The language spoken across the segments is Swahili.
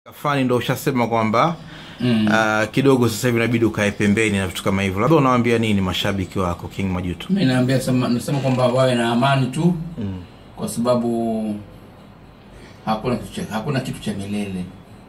fani ndo ushasema kwamba Mm. uh, kidogo sasa hivi inabidi ukae pembeni na vitu kama hivyo labda unawaambia nini mashabiki wako king majuto mi naambia sema- nasema kwamba wawe na amani tu mm. kwa sababu hakuna kitu cha, hakuna kitu cha milele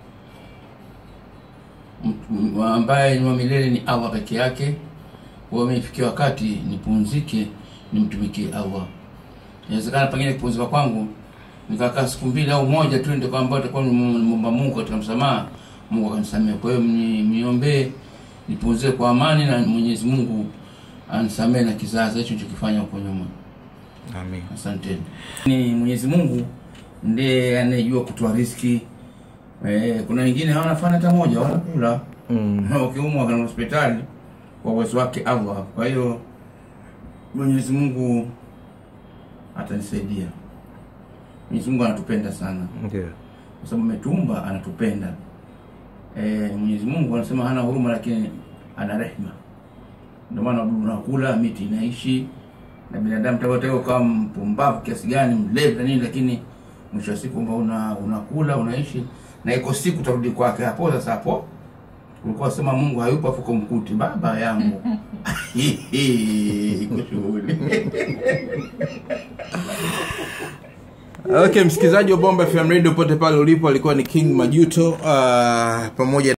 Mtu- ambaye ni wa milele ni allah peke yake kwa hiyo imefikia wakati nipumzike nimtumikie allah inawezekana pengine kupumzika kwangu nikakaa siku mbili au moja tu ndio kwamba takuwa nimomba mungu katika msamaha mungu akanisamea kwa hiyo mni- mniombee nipumzike kwa amani na mwenyezi mungu anisamee na kizazi hicho nichokifanya huko nyuma amin asanteni ni mwenyezi mungu ndiye anayejua kutoa riski eh, kuna wengine hawana fana hata moja wanakula mm. wakiumwa kana hospitali kwa uwezo wake allah kwa hiyo mwenyezi mungu atanisaidia mwenyezi mungu anatupenda sana ndio kwa sababu ametuumba anatupenda e, mwenyezi mungu anasema hana huruma lakini ana rehma ndio maana wadudu unakula miti inaishi na binadamu tawatao ukawa mpumbavu kiasi gani mlevi na nini lakini mwisho wa siku kwamba una, unakula unaishi na iko siku utarudi kwake hapo sasa hapo ulikuwa sema mungu hayupo afuko mkuti baba yangu iko shughuli okay msikilizaji wa bomba fm radio pote pale ulipo alikuwa ni king majuto uh, pamoja